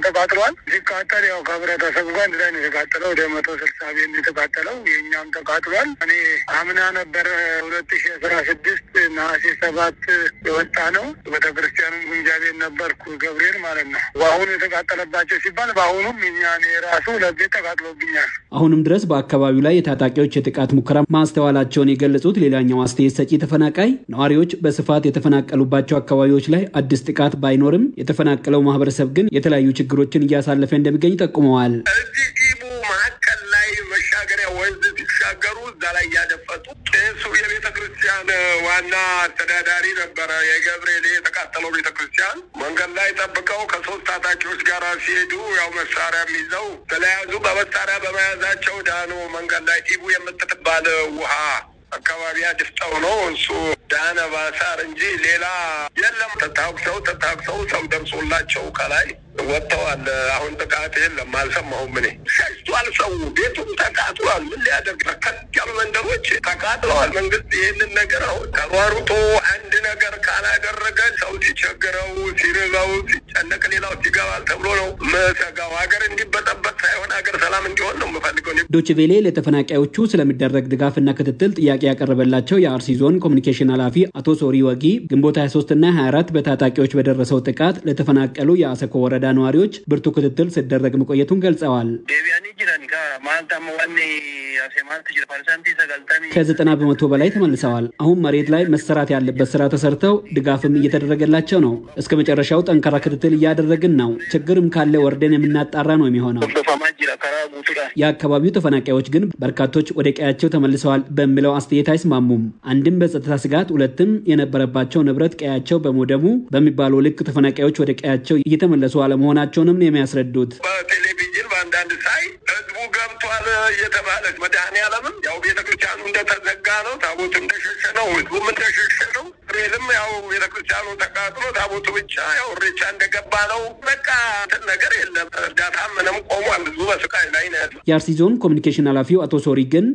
ተቃጥሏል። ሲቃጠል ያው ከህብረተሰቡ ጋር አንድ ላይ ነው የተቃጠለው። ወደ መቶ ስልሳ ቤት ነው የተቃጠለው። የእኛም ተቃጥሏል። እኔ አምና ነበረ ሁለት ሺ አስራ ስድስት ነሐሴ ሰባት የወጣ ነው። ቤተክርስቲያኑ ግምጃ ቤት ነበርኩ ገብርኤል ማለት ነው። በአሁኑ የተቃጠለባቸው ሲባል በአሁኑም እኛ እኔ ራሱ ሁለት ቤት ተቃጥሎብኛል። አሁንም ድረስ በአካባቢው ላይ የታጣቂዎች የጥቃት ሙከራ ማስተዋላቸውን የገለጹት ሌላኛው አስተያየት ሰጪ ተፈናቃይ ነዋሪዎች በስፋት የተፈናቀሉባቸው አካባቢዎች ላይ አዲስ ጥቃት ባይኖርም የተፈናቀለው ማህበረሰብ ግን የተለያዩ ችግሮችን እያሳለፈ እንደሚገኝ ጠቁመዋል። እዚህ ጊቡ መካከል ላይ መሻገሪያ ወንዝ ሲሻገሩ እዛ ላይ እያደፈጡ ቄሱ የቤተ ክርስቲያን ዋና አስተዳዳሪ ነበረ። የገብርኤል የተቃጠለው ቤተ ክርስቲያን መንገድ ላይ ጠብቀው ከሶስት ታጣቂዎች ጋር ሲሄዱ ያው መሳሪያ ይዘው ተለያዙ። በመሳሪያ በመያዛቸው ዳኖ መንገድ ላይ ዲቡ የምትባል ውሃ አካባቢ አድፍጠው ነው እሱ ዳነ ባሳር እንጂ ሌላ የለም። ተታኩሰው ተታኩሰው ሰው ደርሶላቸው ከላይ ወጥተዋል። አሁን ጥቃት የለም፣ አልሰማሁም። እኔ ሸሽቷል። ሰው ቤቱም ተቃጥሏል። ምን ሊያደርግ በርከት ያሉ መንደሮች ተቃጥለዋል። መንግስት ይህንን ነገር አሁን ተሯሩጦ አንድ ነገር ካላደረገ ሰው ሲቸግረው፣ ሲርበው፣ ሲጨነቅ ሌላው ይገባል ተብሎ ነው ምሰጋው። ሀገር እንዲበጠበጥ ሳይሆን ሀገር ሰላም እንዲሆን ነው የምፈልገው። ዶችቬሌ ለተፈናቃዮቹ ስለሚደረግ ድጋፍና ክትትል ጥያቄ ያቀረበላቸው የአርሲ ዞን ኮሚኒኬሽን ኃላፊ አቶ ሶሪ ወጊ ግንቦት 23 እና 24 በታጣቂዎች በደረሰው ጥቃት ለተፈናቀሉ የአሰኮ ወረዳ ነዋሪዎች ብርቱ ክትትል ሲደረግ መቆየቱን ገልጸዋል። ከዘጠና በመቶ በላይ ተመልሰዋል። አሁን መሬት ላይ መሰራት ያለበት ስራ ተሰርተው ድጋፍም እየተደረገላቸው ነው። እስከ መጨረሻው ጠንካራ ክትትል እያደረግን ነው። ችግርም ካለ ወርደን የምናጣራ ነው የሚሆነው። የአካባቢው ተፈናቃዮች ግን በርካቶች ወደ ቀያቸው ተመልሰዋል በሚለው አስተያየት አይስማሙም። አንድም በጸጥታ ስጋት፣ ሁለትም የነበረባቸው ንብረት ቀያቸው በመውደሙ በሚባለው ልክ ተፈናቃዮች ወደ ቀያቸው እየተመለሱ አለመሆናቸውንም ነው የሚያስረዱት። በቴሌቪዥን በአንዳንድ ሳይ ህዝቡ ገብቷል እየተባለ መድኃኔዓለምም ያው ቤተክርስቲያኑ እንደተዘጋ ነው፣ ታቦቱ እንደሸሸ ነው፣ ህዝቡም እንደሸሸ ነው። ሬልም ያው ቤተክርስቲያኑ ተቃጥሎ ታቦቱ ብቻ ያው ሬቻ እንደገባ ነው። በቃ እንትን ነገር የለም። እርዳታ ምንም ቆሟል። ህዝቡ በስቃይ ላይ ነው ያለው። የአርሲ ዞን ኮሚኒኬሽን ኃላፊው አቶ ሶሪ ግን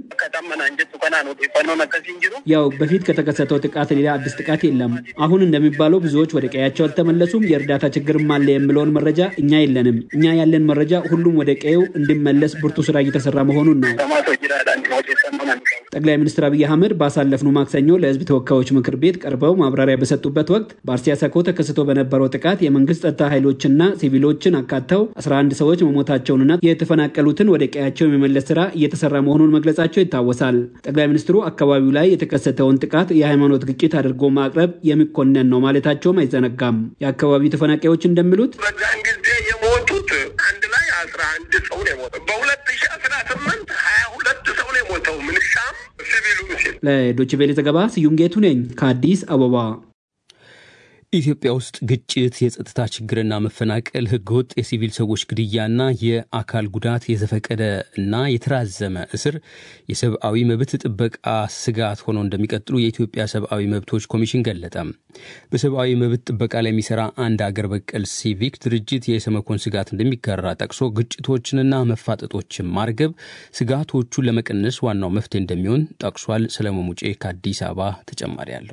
ያው በፊት ከተከሰተው ጥቃት ሌላ አዲስ ጥቃት የለም። አሁን እንደሚባለው ብዙዎች ወደ ቀያቸው አልተመለሱም፣ የእርዳታ ችግርም አለ የሚለውን መረጃ እኛ የለንም። እኛ ያለን መረጃ ሁሉም ወደ ቀየው እንዲመለስ ብርቱ ስራ እየተሰራ መሆኑን ነው። ጠቅላይ ሚኒስትር አብይ አህመድ ባሳለፍነው ማክሰኞ ለህዝብ ተወካዮች ምክር ቤት ቀርበው ማብራሪያ በሰጡበት ወቅት በአርሲ አሰኮ ተከስቶ በነበረው ጥቃት የመንግስት ጸጥታ ኃይሎችና ሲቪሎችን አካተው 11 ሰዎች መሞታቸውንና የተፈናቀሉትን ወደ ቀያቸው የመመለስ ስራ እየተሰራ መሆኑን መግለጻቸው ይታወሳል። ጠቅላይ ሚኒስትሩ አካባቢው ላይ የተከሰተውን ጥቃት የሃይማኖት ግጭት አድርጎ ማቅረብ የሚኮነን ነው ማለታቸውም አይዘነጋም። የአካባቢው ተፈናቃዮች እንደሚሉት በዛን ጊዜ የሞቱት አንድ ላይ አስራ አንድ ሰው ነው የሞተው። በሁለት ሺ አስራ ስምንት ሀያ ሁለት ሰው ነው የሞተው ምንሻም ሲቪሉ ሲል ለዶችቬሌ ዘገባ ስዩም ጌቱ ነኝ ከአዲስ አበባ። ኢትዮጵያ ውስጥ ግጭት፣ የጸጥታ ችግርና መፈናቀል፣ ህገወጥ የሲቪል ሰዎች ግድያና የአካል ጉዳት፣ የዘፈቀደ እና የተራዘመ እስር የሰብአዊ መብት ጥበቃ ስጋት ሆነው እንደሚቀጥሉ የኢትዮጵያ ሰብአዊ መብቶች ኮሚሽን ገለጠ። በሰብአዊ መብት ጥበቃ ላይ የሚሰራ አንድ አገር በቀል ሲቪክ ድርጅት የሰመኮን ስጋት እንደሚጋራ ጠቅሶ ግጭቶችንና መፋጠጦችን ማርገብ ስጋቶቹን ለመቀነስ ዋናው መፍትሄ እንደሚሆን ጠቅሷል። ሰለሞን ሙጬ ከአዲስ አበባ ተጨማሪ አለው።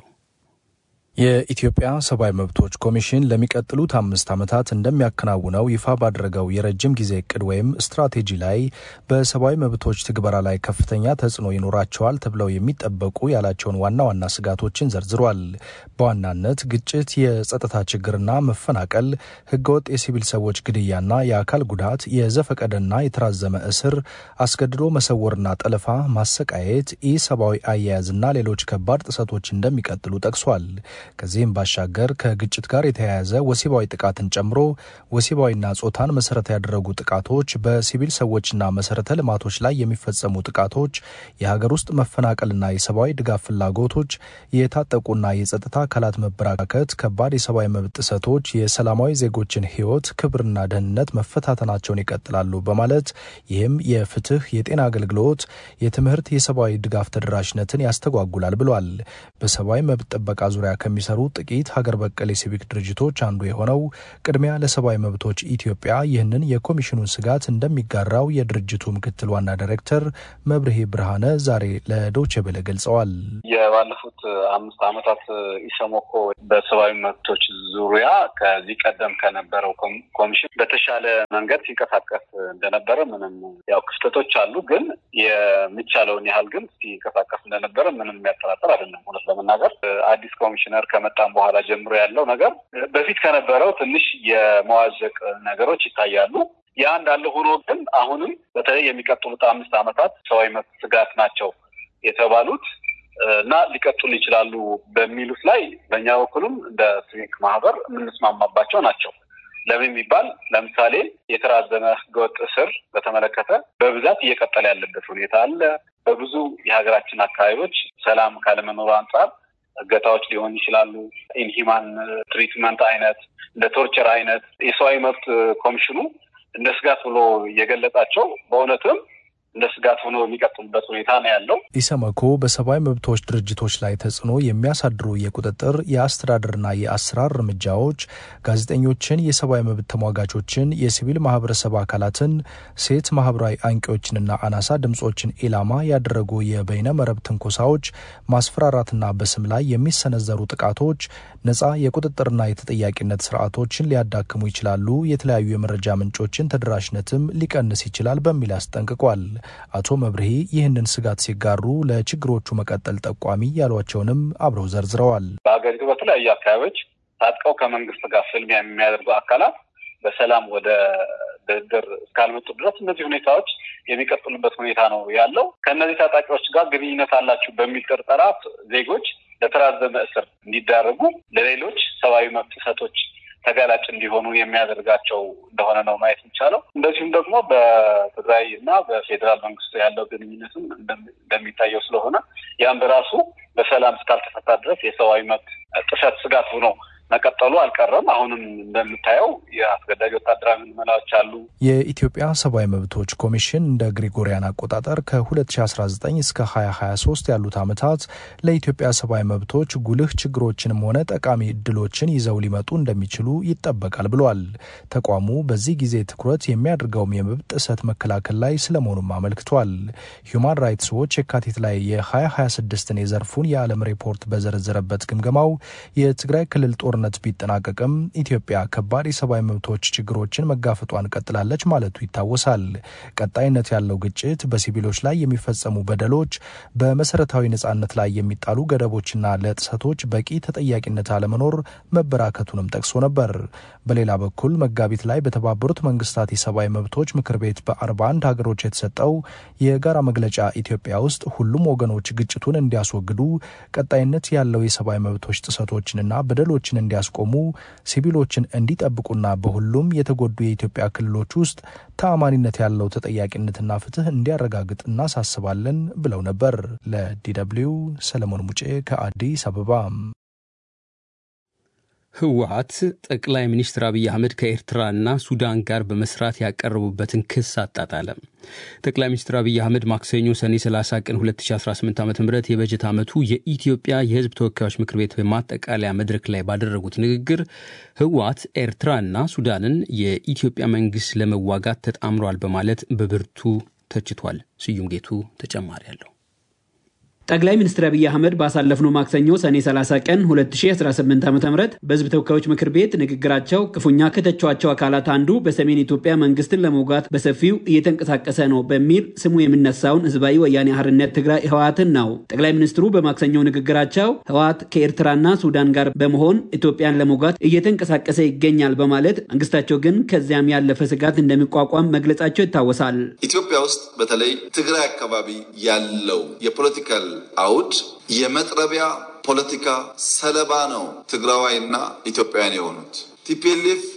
የኢትዮጵያ ሰብአዊ መብቶች ኮሚሽን ለሚቀጥሉት አምስት ዓመታት እንደሚያከናውነው ይፋ ባደረገው የረጅም ጊዜ እቅድ ወይም ስትራቴጂ ላይ በሰብአዊ መብቶች ትግበራ ላይ ከፍተኛ ተጽዕኖ ይኖራቸዋል ተብለው የሚጠበቁ ያላቸውን ዋና ዋና ስጋቶችን ዘርዝሯል። በዋናነት ግጭት፣ የጸጥታ ችግርና መፈናቀል፣ ህገወጥ የሲቪል ሰዎች ግድያና የአካል ጉዳት፣ የዘፈቀደና የተራዘመ እስር፣ አስገድዶ መሰወርና ጠለፋ፣ ማሰቃየት፣ ኢሰብአዊ አያያዝና ሌሎች ከባድ ጥሰቶች እንደሚቀጥሉ ጠቅሷል። ከዚህም ባሻገር ከግጭት ጋር የተያያዘ ወሲባዊ ጥቃትን ጨምሮ ወሲባዊና ጾታን መሰረት ያደረጉ ጥቃቶች፣ በሲቪል ሰዎችና መሰረተ ልማቶች ላይ የሚፈጸሙ ጥቃቶች፣ የሀገር ውስጥ መፈናቀልና የሰብአዊ ድጋፍ ፍላጎቶች፣ የታጠቁና የጸጥታ አካላት መበራከት፣ ከባድ የሰብአዊ መብት ጥሰቶች፣ የሰላማዊ ዜጎችን ህይወት፣ ክብርና ደህንነት መፈታተናቸውን ይቀጥላሉ በማለት ይህም የፍትህ፣ የጤና አገልግሎት፣ የትምህርት፣ የሰብአዊ ድጋፍ ተደራሽነትን ያስተጓጉላል ብሏል። በሰብአዊ መብት ጥበቃ ዙሪያ ከሚሰሩ ጥቂት ሀገር በቀል የሲቪክ ድርጅቶች አንዱ የሆነው ቅድሚያ ለሰብአዊ መብቶች ኢትዮጵያ ይህንን የኮሚሽኑን ስጋት እንደሚጋራው የድርጅቱ ምክትል ዋና ዳይሬክተር መብርሄ ብርሃነ ዛሬ ለዶቼ ቬለ ገልጸዋል። የባለፉት አምስት ዓመታት ኢሰመኮ በሰብአዊ መብቶች ዙሪያ ከዚህ ቀደም ከነበረው ኮሚሽን በተሻለ መንገድ ሲንቀሳቀስ እንደነበረ ምንም ያው ክፍተቶች አሉ፣ ግን የሚቻለውን ያህል ግን ሲንቀሳቀስ እንደነበረ ምንም የሚያጠራጥር አይደለም። እውነት ለመናገር አዲስ ኮሚሽነር ከመጣም በኋላ ጀምሮ ያለው ነገር በፊት ከነበረው ትንሽ የመዋዠቅ ነገሮች ይታያሉ። ያ እንዳለ ሆኖ ግን አሁንም በተለይ የሚቀጥሉት አምስት ዓመታት ሰብአዊ መብት ስጋት ናቸው የተባሉት እና ሊቀጥሉ ይችላሉ በሚሉት ላይ በእኛ በኩልም እንደ ሲቪክ ማህበር የምንስማማባቸው ናቸው። ለምን የሚባል ለምሳሌ የተራዘመ ህገወጥ እስር በተመለከተ በብዛት እየቀጠለ ያለበት ሁኔታ አለ። በብዙ የሀገራችን አካባቢዎች ሰላም ካለመኖሩ አንጻር እገታዎች ሊሆኑ ይችላሉ። ኢንሂማን ትሪትመንት አይነት እንደ ቶርቸር አይነት የሰብአዊ መብት ኮሚሽኑ እንደ ስጋት ብሎ የገለጻቸው በእውነትም እንደ ስጋት ሆኖ የሚቀጥሉበት ሁኔታ ነው ያለው። ኢሰመኮ በሰብአዊ መብቶች ድርጅቶች ላይ ተጽዕኖ የሚያሳድሩ የቁጥጥር የአስተዳደርና የአሰራር እርምጃዎች ጋዜጠኞችን፣ የሰብአዊ መብት ተሟጋቾችን፣ የሲቪል ማህበረሰብ አካላትን፣ ሴት ማህበራዊ አንቂዎችንና አናሳ ድምጾችን ኢላማ ያደረጉ የበይነ መረብ ትንኮሳዎች፣ ማስፈራራትና በስም ላይ የሚሰነዘሩ ጥቃቶች ነጻ የቁጥጥርና የተጠያቂነት ስርዓቶችን ሊያዳክሙ ይችላሉ፣ የተለያዩ የመረጃ ምንጮችን ተደራሽነትም ሊቀንስ ይችላል በሚል አስጠንቅቋል። አቶ መብርሄ ይህንን ስጋት ሲጋሩ ለችግሮቹ መቀጠል ጠቋሚ ያሏቸውንም አብረው ዘርዝረዋል። በሀገሪቱ በተለያዩ አካባቢዎች ታጥቀው ከመንግስት ጋር ፍልሚያ የሚያደርጉ አካላት በሰላም ወደ ድርድር እስካልመጡ ድረስ እነዚህ ሁኔታዎች የሚቀጥሉበት ሁኔታ ነው ያለው። ከእነዚህ ታጣቂዎች ጋር ግንኙነት አላችሁ በሚል ጥርጠራ ዜጎች ለተራዘመ እስር እንዲዳረጉ፣ ለሌሎች ሰብአዊ መብት ጥሰቶች ተጋላጭ እንዲሆኑ የሚያደርጋቸው እንደሆነ ነው ማየት የሚቻለው። እንደዚሁም ደግሞ በትግራይ እና በፌዴራል መንግስቱ ያለው ግንኙነትም እንደሚታየው ስለሆነ ያም በራሱ በሰላም እስካልተፈታ ድረስ የሰብአዊ መብት ጥሰት ስጋት ሆኖ መቀጠሉ አልቀረም። አሁንም እንደምታየው የአስገዳጅ ወታደራዊ ምልመላዎች አሉ። የኢትዮጵያ ሰብአዊ መብቶች ኮሚሽን እንደ ግሪጎሪያን አቆጣጠር ከ2019 እስከ 2023 ያሉት ዓመታት ለኢትዮጵያ ሰብአዊ መብቶች ጉልህ ችግሮችንም ሆነ ጠቃሚ እድሎችን ይዘው ሊመጡ እንደሚችሉ ይጠበቃል ብሏል። ተቋሙ በዚህ ጊዜ ትኩረት የሚያደርገውም የመብት ጥሰት መከላከል ላይ ስለመሆኑም አመልክቷል። ሁማን ራይትስ ዎች የካቲት ላይ የ2026ን የዘርፉን የዓለም ሪፖርት በዘረዘረበት ግምገማው የትግራይ ክልል ጦር ጦርነት ቢጠናቀቅም ኢትዮጵያ ከባድ የሰብአዊ መብቶች ችግሮችን መጋፈጧን ቀጥላለች ማለቱ ይታወሳል። ቀጣይነት ያለው ግጭት፣ በሲቪሎች ላይ የሚፈጸሙ በደሎች፣ በመሰረታዊ ነጻነት ላይ የሚጣሉ ገደቦችና ለጥሰቶች በቂ ተጠያቂነት አለመኖር መበራከቱንም ጠቅሶ ነበር። በሌላ በኩል መጋቢት ላይ በተባበሩት መንግስታት የሰብአዊ መብቶች ምክር ቤት በ41 ሀገሮች የተሰጠው የጋራ መግለጫ ኢትዮጵያ ውስጥ ሁሉም ወገኖች ግጭቱን እንዲያስወግዱ ቀጣይነት ያለው የሰብአዊ መብቶች ጥሰቶችንና በደሎችን እንዲያስቆሙ ሲቪሎችን እንዲጠብቁና በሁሉም የተጎዱ የኢትዮጵያ ክልሎች ውስጥ ተአማኒነት ያለው ተጠያቂነትና ፍትህ እንዲያረጋግጥ እናሳስባለን ብለው ነበር። ለዲደብሊው ሰለሞን ሙጬ ከአዲስ አበባ። ህወሀት ጠቅላይ ሚኒስትር አብይ አህመድ ከኤርትራና ሱዳን ጋር በመስራት ያቀረቡበትን ክስ አጣጣለ። ጠቅላይ ሚኒስትር አብይ አህመድ ማክሰኞ ሰኔ 30 ቀን 2018 ዓ ም የበጀት ዓመቱ የኢትዮጵያ የህዝብ ተወካዮች ምክር ቤት በማጠቃለያ መድረክ ላይ ባደረጉት ንግግር ህወሀት ኤርትራና ሱዳንን የኢትዮጵያ መንግስት ለመዋጋት ተጣምሯል በማለት በብርቱ ተችቷል። ስዩም ጌቱ ተጨማሪ አለው። ጠቅላይ ሚኒስትር አብይ አህመድ ባሳለፍነው ማክሰኞ ሰኔ 30 ቀን 2018 ዓ ም በህዝብ ተወካዮች ምክር ቤት ንግግራቸው ክፉኛ ከተቿቸው አካላት አንዱ በሰሜን ኢትዮጵያ መንግስትን ለመውጋት በሰፊው እየተንቀሳቀሰ ነው በሚል ስሙ የሚነሳውን ህዝባዊ ወያኔ ሓርነት ትግራይ ህወሓትን ነው። ጠቅላይ ሚኒስትሩ በማክሰኞው ንግግራቸው ህወሓት ከኤርትራና ሱዳን ጋር በመሆን ኢትዮጵያን ለመውጋት እየተንቀሳቀሰ ይገኛል በማለት መንግስታቸው ግን ከዚያም ያለፈ ስጋት እንደሚቋቋም መግለጻቸው ይታወሳል። ኢትዮጵያ ውስጥ በተለይ ትግራይ አካባቢ ያለው የፖለቲካል አውድ የመጥረቢያ ፖለቲካ ሰለባ ነው ትግራዋይና ኢትዮጵያውያን የሆኑት። ቲፒኤልኤፍ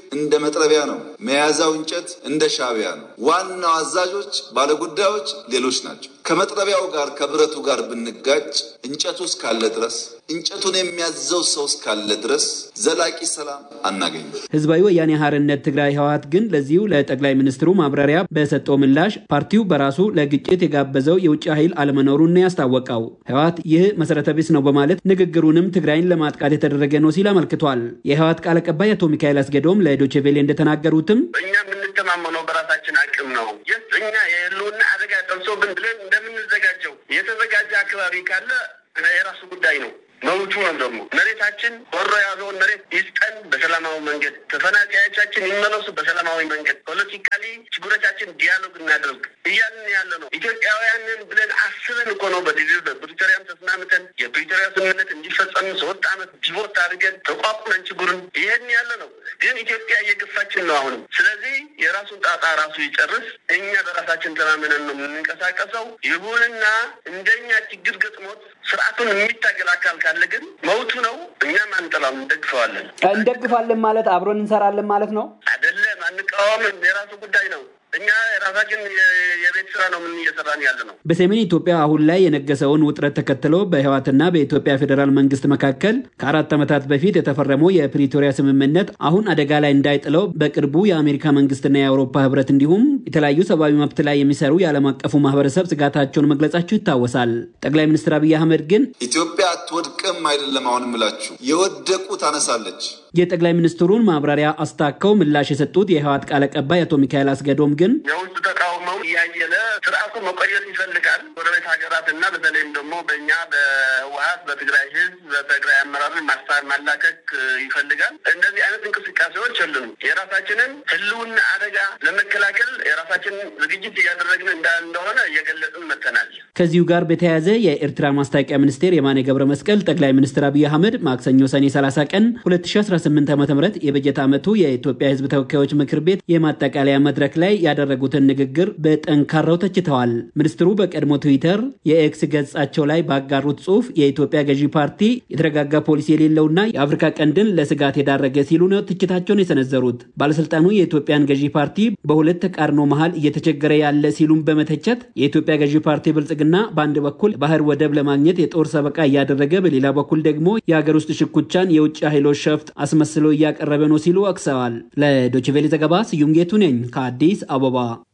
እንደ መጥረቢያ ነው። መያዛው እንጨት እንደ ሻቢያ ነው። ዋናው አዛዦች፣ ባለጉዳዮች ሌሎች ናቸው። ከመጥረቢያው ጋር ከብረቱ ጋር ብንጋጭ እንጨቱ እስካለ ድረስ እንጨቱን የሚያዘው ሰው እስካለ ድረስ ዘላቂ ሰላም አናገኝም። ህዝባዊ ወያኔ ሓርነት ትግራይ ህወሓት ግን ለዚሁ ለጠቅላይ ሚኒስትሩ ማብራሪያ በሰጠው ምላሽ ፓርቲው በራሱ ለግጭት የጋበዘው የውጭ ኃይል አለመኖሩን ነው ያስታወቀው። ህወሓት ይህ መሰረተ ቢስ ነው በማለት ንግግሩንም ትግራይን ለማጥቃት የተደረገ ነው ሲል አመልክቷል። የህወሓት ቃል አቀባይ አቶ ሚካኤል አስገዶም ለዶቼ ቬሌ እንደተናገሩትም እኛ የምንተማመነው በራሳችን አቅም ነው። የስ እኛ የህልውና አደጋ ደርሶብን ብለን እንደምንዘጋጀው የተዘጋጀ አካባቢ ካለ የራሱ ጉዳይ ነው። መብቱ ነው። ደግሞ መሬታችን ወሮ የያዘውን መሬት ይስጠን በሰላማዊ መንገድ፣ ተፈናቃዮቻችን ይመለሱ በሰላማዊ መንገድ፣ ፖለቲካሊ ችግሮቻችን ዲያሎግ እናደርግ እያልን ያለ ነው። ኢትዮጵያውያንን ብለን አስበን እኮ ነው በዲቪ በፕሪቶሪያም ተስማምተን የፕሪቶሪያ ስምምነት እንዲፈጸም ሶስት ዓመት ዲቮት አድርገን ተቋቁመን ችግሩን ይሄን ያለ ነው። ግን ኢትዮጵያ እየገፋችን ነው አሁንም። ስለዚህ የራሱን ጣጣ ራሱ ይጨርስ። እኛ በራሳችን ተማምነን ነው የምንንቀሳቀሰው። ይሁንና እንደኛ ችግር ገጥሞት ስርዓቱን የሚታገል አካል ካለ ግን መውቱ ነው። እኛም አንጠላም፣ እንደግፈዋለን። እንደግፋለን ማለት አብሮን እንሰራለን ማለት ነው አይደለም። አንቃወምም። የራሱ ጉዳይ ነው። እኛ የራሳችን የቤት ስራ ነው ምን እየሰራን ያለ ነው። በሰሜን ኢትዮጵያ አሁን ላይ የነገሰውን ውጥረት ተከትሎ በህወሓትና በኢትዮጵያ ፌዴራል መንግስት መካከል ከአራት ዓመታት በፊት የተፈረመው የፕሪቶሪያ ስምምነት አሁን አደጋ ላይ እንዳይጥለው በቅርቡ የአሜሪካ መንግስትና የአውሮፓ ህብረት እንዲሁም የተለያዩ ሰብአዊ መብት ላይ የሚሰሩ የዓለም አቀፉ ማህበረሰብ ስጋታቸውን መግለጻቸው ይታወሳል። ጠቅላይ ሚኒስትር አብይ አህመድ ግን ኢትዮጵያ አትወድቅም አይደለም አሁን ምላችሁ የወደቁ ታነሳለች። የጠቅላይ ሚኒስትሩን ማብራሪያ አስታከው ምላሽ የሰጡት የህወሓት ቃል አቀባይ አቶ ሚካኤል አስገዶም ግን የውስጥ ተቃውሞው እያየለ ስርዓቱ መቆየት ይፈልጋል። ጎረቤት ሀገራት እና በተለይም ደግሞ በእኛ በህወሓት በትግራይ ህዝብ በትግራይ አመራርን ማሳር ማላከክ ይፈልጋል። እንደዚህ አይነት እንቅስቃሴዎች የሉም። የራሳችንን ህልውና አደጋ ለመከላከል የራሳችንን ዝግጅት እያደረግን እንደሆነ እየገለጽን መጥተናል። ከዚሁ ጋር በተያያዘ የኤርትራ ማስታወቂያ ሚኒስቴር የማነ ገብረ መስቀል ጠቅላይ ሚኒስትር አብይ አህመድ ማክሰኞ ሰኔ 30 ቀን 2018 ዓ ም የበጀት ዓመቱ የኢትዮጵያ ህዝብ ተወካዮች ምክር ቤት የማጠቃለያ መድረክ ላይ ያደረጉትን ንግግር በጠንካራው ተችተዋል። ሚኒስትሩ በቀድሞ ትዊተር የኤክስ ገጻቸው ላይ ባጋሩት ጽሑፍ የኢትዮጵያ ገዢ ፓርቲ የተረጋጋ ፖሊሲ የሌለውና የአፍሪካ ቀንድን ለስጋት የዳረገ ሲሉ ነው ትችታቸውን የሰነዘሩት። ባለስልጣኑ የኢትዮጵያን ገዢ ፓርቲ በሁለት ተቃርኖ መሃል እየተቸገረ ያለ ሲሉም በመተቸት የኢትዮጵያ ገዢ ፓርቲ ብልጽግና በአንድ በኩል ባህር ወደብ ለማግኘት የጦር ሰበቃ እያደረገ፣ በሌላ በኩል ደግሞ የሀገር ውስጥ ሽኩቻን የውጭ ኃይሎች ሸፍጥ አስመስሎ እያቀረበ ነው ሲሉ ወቅሰዋል። ለዶችቬሌ ዘገባ ስዩም ጌቱ ነኝ ከአዲስ አበባ።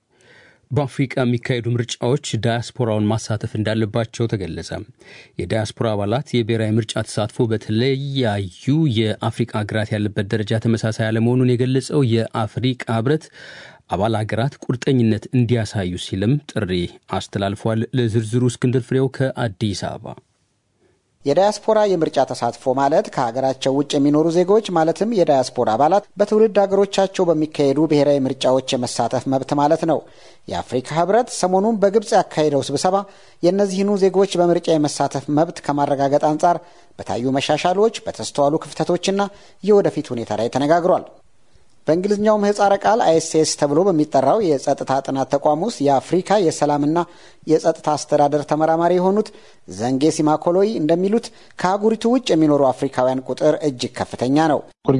በአፍሪቃ የሚካሄዱ ምርጫዎች ዳያስፖራውን ማሳተፍ እንዳለባቸው ተገለጸ። የዳያስፖራ አባላት የብሔራዊ ምርጫ ተሳትፎ በተለያዩ የአፍሪቃ ሀገራት ያለበት ደረጃ ተመሳሳይ አለመሆኑን የገለጸው የአፍሪቃ ህብረት አባል ሀገራት ቁርጠኝነት እንዲያሳዩ ሲልም ጥሪ አስተላልፏል። ለዝርዝሩ እስክንድር ፍሬው ከአዲስ አበባ የዳያስፖራ የምርጫ ተሳትፎ ማለት ከሀገራቸው ውጭ የሚኖሩ ዜጎች ማለትም የዳያስፖራ አባላት በትውልድ ሀገሮቻቸው በሚካሄዱ ብሔራዊ ምርጫዎች የመሳተፍ መብት ማለት ነው። የአፍሪካ ህብረት ሰሞኑን በግብፅ ያካሄደው ስብሰባ የእነዚህኑ ዜጎች በምርጫ የመሳተፍ መብት ከማረጋገጥ አንጻር በታዩ መሻሻሎች፣ በተስተዋሉ ክፍተቶችና የወደፊት ሁኔታ ላይ ተነጋግሯል። በእንግሊዝኛው ምህጻረ ቃል አይኤስኤስ ተብሎ በሚጠራው የጸጥታ ጥናት ተቋም ውስጥ የአፍሪካ የሰላምና የጸጥታ አስተዳደር ተመራማሪ የሆኑት ዘንጌ ሲማኮሎይ እንደሚሉት ከአህጉሪቱ ውጭ የሚኖሩ አፍሪካውያን ቁጥር እጅግ ከፍተኛ ነው።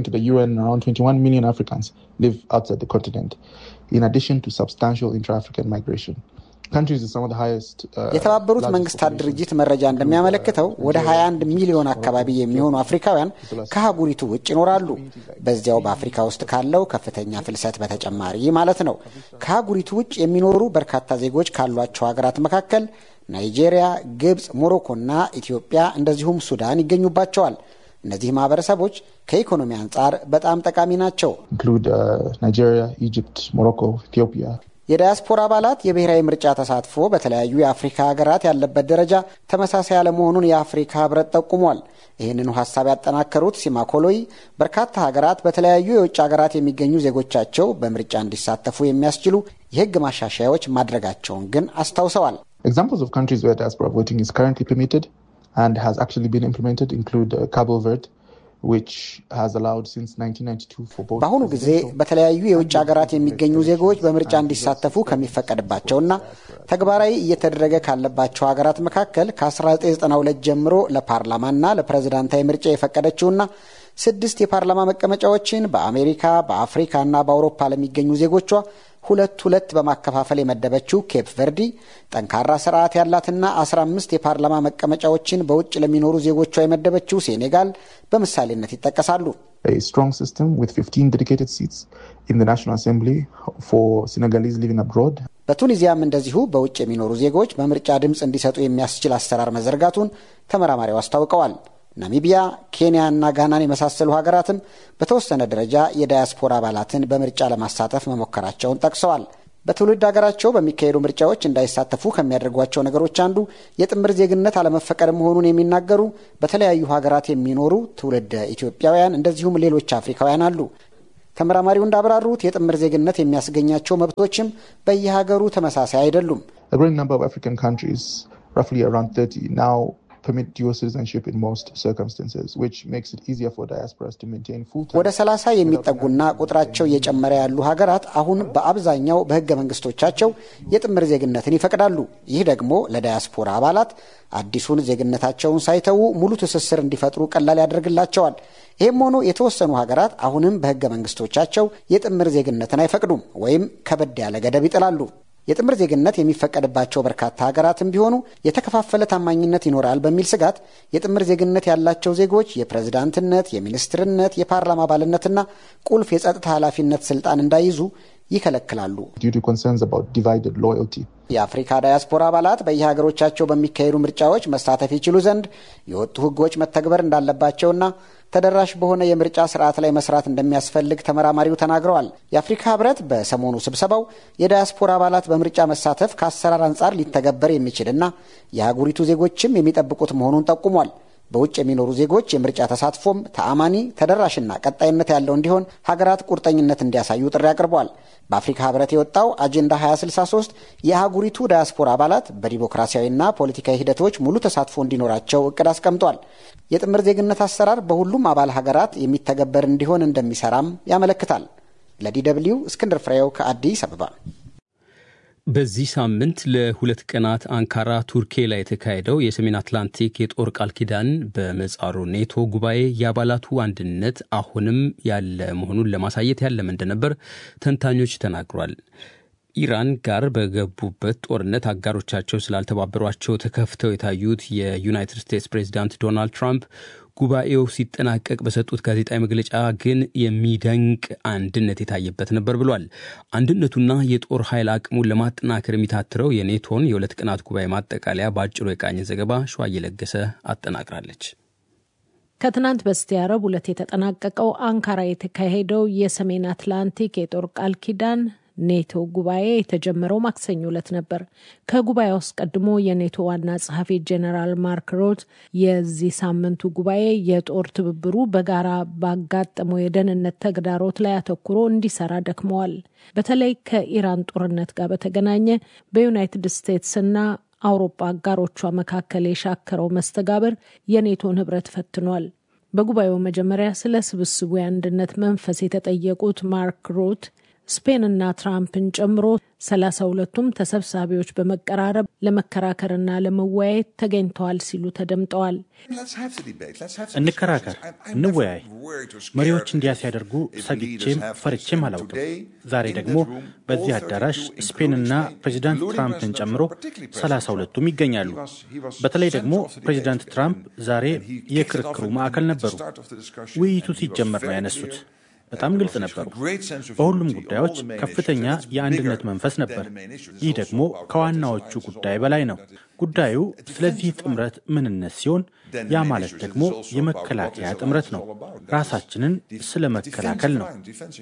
የተባበሩት መንግስታት ድርጅት መረጃ እንደሚያመለክተው ወደ 21 ሚሊዮን አካባቢ የሚሆኑ አፍሪካውያን ከአህጉሪቱ ውጭ ይኖራሉ። በዚያው በአፍሪካ ውስጥ ካለው ከፍተኛ ፍልሰት በተጨማሪ ማለት ነው። ከአህጉሪቱ ውጭ የሚኖሩ በርካታ ዜጎች ካሏቸው ሀገራት መካከል ናይጄሪያ፣ ግብፅ፣ ሞሮኮና ኢትዮጵያ እንደዚሁም ሱዳን ይገኙባቸዋል። እነዚህ ማህበረሰቦች ከኢኮኖሚ አንጻር በጣም ጠቃሚ ናቸው። ናይጄሪያ፣ ኢጅፕት፣ ሞሮኮ፣ ኢትዮጵያ የዳያስፖራ አባላት የብሔራዊ ምርጫ ተሳትፎ በተለያዩ የአፍሪካ ሀገራት ያለበት ደረጃ ተመሳሳይ አለመሆኑን የአፍሪካ ህብረት ጠቁሟል። ይህንኑ ሀሳብ ያጠናከሩት ሲማኮሎይ በርካታ ሀገራት በተለያዩ የውጭ ሀገራት የሚገኙ ዜጎቻቸው በምርጫ እንዲሳተፉ የሚያስችሉ የህግ ማሻሻያዎች ማድረጋቸውን ግን አስታውሰዋል። Examples of countries where diaspora voting is currently permitted and has actually been implemented include uh, Cabo Verde, በአሁኑ ጊዜ በተለያዩ የውጭ ሀገራት የሚገኙ ዜጎች በምርጫ እንዲሳተፉ ከሚፈቀድባቸውና ተግባራዊ እየተደረገ ካለባቸው ሀገራት መካከል ከ1992 ጀምሮ ለፓርላማና ለፕሬዝዳንታዊ ምርጫ የፈቀደችውና ስድስት የፓርላማ መቀመጫዎችን በአሜሪካ በአፍሪካና በአውሮፓ ለሚገኙ ዜጎቿ ሁለት ሁለት በማከፋፈል የመደበችው ኬፕ ቨርዲ ጠንካራ ስርዓት ያላትና 15 የፓርላማ መቀመጫዎችን በውጭ ለሚኖሩ ዜጎቿ የመደበችው ሴኔጋል በምሳሌነት ይጠቀሳሉ። a strong system with 15 dedicated seats in the National Assembly for Senegalese living abroad. በቱኒዚያም እንደዚሁ በውጭ የሚኖሩ ዜጎች በምርጫ ድምፅ እንዲሰጡ የሚያስችል አሰራር መዘርጋቱን ተመራማሪው አስታውቀዋል። ናሚቢያ፣ ኬንያ እና ጋናን የመሳሰሉ ሀገራትም በተወሰነ ደረጃ የዳያስፖራ አባላትን በምርጫ ለማሳተፍ መሞከራቸውን ጠቅሰዋል። በትውልድ ሀገራቸው በሚካሄዱ ምርጫዎች እንዳይሳተፉ ከሚያደርጓቸው ነገሮች አንዱ የጥምር ዜግነት አለመፈቀድ መሆኑን የሚናገሩ በተለያዩ ሀገራት የሚኖሩ ትውልድ ኢትዮጵያውያን እንደዚሁም ሌሎች አፍሪካውያን አሉ። ተመራማሪው እንዳብራሩት የጥምር ዜግነት የሚያስገኛቸው መብቶችም በየሀገሩ ተመሳሳይ አይደሉም። A growing number of African countries, roughly around 30, now permit dual citizenship in most circumstances, which makes it easier for diasporas to maintain full-time. ወደ ሰላሳ የሚጠጉና ቁጥራቸው እየጨመረ ያሉ ሀገራት አሁን በአብዛኛው በሕገ መንግስቶቻቸው የጥምር ዜግነትን ይፈቅዳሉ። ይህ ደግሞ ለዳያስፖራ አባላት አዲሱን ዜግነታቸውን ሳይተዉ ሙሉ ትስስር እንዲፈጥሩ ቀላል ያደርግላቸዋል። ይህም ሆኖ የተወሰኑ ሀገራት አሁንም በሕገ መንግስቶቻቸው የጥምር ዜግነትን አይፈቅዱም ወይም ከበድ ያለ ገደብ ይጥላሉ። የጥምር ዜግነት የሚፈቀድባቸው በርካታ ሀገራትም ቢሆኑ የተከፋፈለ ታማኝነት ይኖራል በሚል ስጋት የጥምር ዜግነት ያላቸው ዜጎች የፕሬዝዳንትነት፣ የሚኒስትርነት፣ የፓርላማ አባልነትና ቁልፍ የጸጥታ ኃላፊነት ስልጣን እንዳይዙ ይከለክላሉ። due to concerns about divided loyalty. የአፍሪካ ዳያስፖራ አባላት በየሀገሮቻቸው በሚካሄዱ ምርጫዎች መሳተፍ ይችሉ ዘንድ የወጡ ሕጎች መተግበር እንዳለባቸውና ተደራሽ በሆነ የምርጫ ስርዓት ላይ መስራት እንደሚያስፈልግ ተመራማሪው ተናግረዋል። የአፍሪካ ሕብረት በሰሞኑ ስብሰባው የዳያስፖራ አባላት በምርጫ መሳተፍ ከአሰራር አንጻር ሊተገበር የሚችልና የአህጉሪቱ ዜጎችም የሚጠብቁት መሆኑን ጠቁሟል። በውጭ የሚኖሩ ዜጎች የምርጫ ተሳትፎም ተአማኒ፣ ተደራሽና ቀጣይነት ያለው እንዲሆን ሀገራት ቁርጠኝነት እንዲያሳዩ ጥሪ አቅርቧል። በአፍሪካ ህብረት የወጣው አጀንዳ 2063 የአህጉሪቱ ዳያስፖራ አባላት በዲሞክራሲያዊና ፖለቲካዊ ሂደቶች ሙሉ ተሳትፎ እንዲኖራቸው እቅድ አስቀምጧል። የጥምር ዜግነት አሰራር በሁሉም አባል ሀገራት የሚተገበር እንዲሆን እንደሚሰራም ያመለክታል። ለዲ ደብልዩ እስክንድር ፍሬው ከአዲስ አበባ። በዚህ ሳምንት ለሁለት ቀናት አንካራ ቱርኬ ላይ የተካሄደው የሰሜን አትላንቲክ የጦር ቃል ኪዳን በምህጻሩ ኔቶ ጉባኤ የአባላቱ አንድነት አሁንም ያለ መሆኑን ለማሳየት ያለመ እንደነበር ተንታኞች ተናግሯል። ኢራን ጋር በገቡበት ጦርነት አጋሮቻቸው ስላልተባበሯቸው ተከፍተው የታዩት የዩናይትድ ስቴትስ ፕሬዚዳንት ዶናልድ ትራምፕ ጉባኤው ሲጠናቀቅ በሰጡት ጋዜጣዊ መግለጫ ግን የሚደንቅ አንድነት የታየበት ነበር ብሏል። አንድነቱና የጦር ኃይል አቅሙን ለማጠናከር የሚታትረው የኔቶን የሁለት ቀናት ጉባኤ ማጠቃለያ በአጭሩ የቃኘ ዘገባ ሸዋ እየለገሰ አጠናቅራለች። ከትናንት በስቲያ ረቡዕ ዕለት የተጠናቀቀው አንካራ የተካሄደው የሰሜን አትላንቲክ የጦር ቃል ኪዳን ኔቶ ጉባኤ የተጀመረው ማክሰኞ ዕለት ነበር። ከጉባኤው አስቀድሞ የኔቶ ዋና ጸሐፊ ጄኔራል ማርክ ሮት የዚህ ሳምንቱ ጉባኤ የጦር ትብብሩ በጋራ ባጋጠመው የደህንነት ተግዳሮት ላይ አተኩሮ እንዲሰራ ደክመዋል። በተለይ ከኢራን ጦርነት ጋር በተገናኘ በዩናይትድ ስቴትስና አውሮፓ አጋሮቿ መካከል የሻከረው መስተጋብር የኔቶን ህብረት ፈትኗል። በጉባኤው መጀመሪያ ስለ ስብስቡ የአንድነት መንፈስ የተጠየቁት ማርክ ሮት ስፔንና ትራምፕን ጨምሮ ሰላሳ ሁለቱም ተሰብሳቢዎች በመቀራረብ ለመከራከርና ለመወያየት ተገኝተዋል ሲሉ ተደምጠዋል። እንከራከር፣ እንወያይ። መሪዎች እንዲያ ሲያደርጉ ሰግቼም ፈርቼም አላውቅም። ዛሬ ደግሞ በዚህ አዳራሽ ስፔንና ፕሬዚዳንት ትራምፕን ጨምሮ ሰላሳ ሁለቱም ይገኛሉ። በተለይ ደግሞ ፕሬዚዳንት ትራምፕ ዛሬ የክርክሩ ማዕከል ነበሩ። ውይይቱ ሲጀመር ነው ያነሱት። በጣም ግልጽ ነበሩ። በሁሉም ጉዳዮች ከፍተኛ የአንድነት መንፈስ ነበር። ይህ ደግሞ ከዋናዎቹ ጉዳይ በላይ ነው። ጉዳዩ ስለዚህ ጥምረት ምንነት ሲሆን ያ ማለት ደግሞ የመከላከያ ጥምረት ነው። ራሳችንን ስለ መከላከል ነው።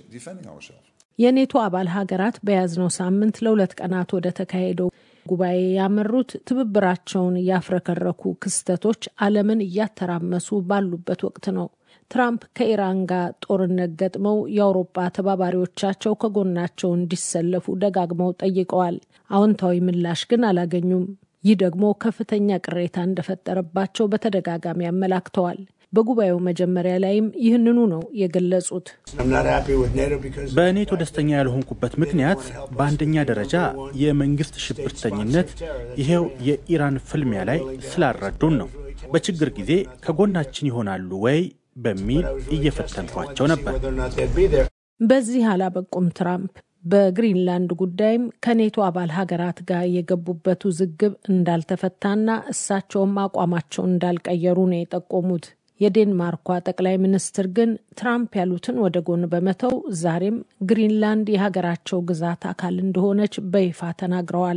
የኔቶ አባል ሀገራት በያዝነው ሳምንት ለሁለት ቀናት ወደ ተካሄደው ጉባኤ ያመሩት ትብብራቸውን ያፍረከረኩ ክስተቶች ዓለምን እያተራመሱ ባሉበት ወቅት ነው። ትራምፕ ከኢራን ጋር ጦርነት ገጥመው የአውሮፓ ተባባሪዎቻቸው ከጎናቸው እንዲሰለፉ ደጋግመው ጠይቀዋል። አዎንታዊ ምላሽ ግን አላገኙም። ይህ ደግሞ ከፍተኛ ቅሬታ እንደፈጠረባቸው በተደጋጋሚ አመላክተዋል። በጉባኤው መጀመሪያው ላይም ይህንኑ ነው የገለጹት። በኔቶ ደስተኛ ያልሆንኩበት ምክንያት በአንደኛ ደረጃ የመንግስት ሽብርተኝነት ይሄው የኢራን ፍልሚያ ላይ ስላልረዱን ነው። በችግር ጊዜ ከጎናችን ይሆናሉ ወይ በሚል እየፈተንኳቸው ነበር። በዚህ አላበቁም ትራምፕ በግሪንላንድ ጉዳይም ከኔቶ አባል ሀገራት ጋር የገቡበት ውዝግብ እንዳልተፈታና እሳቸውም አቋማቸውን እንዳልቀየሩ ነው የጠቆሙት። የዴንማርኳ ጠቅላይ ሚኒስትር ግን ትራምፕ ያሉትን ወደ ጎን በመተው ዛሬም ግሪንላንድ የሀገራቸው ግዛት አካል እንደሆነች በይፋ ተናግረዋል።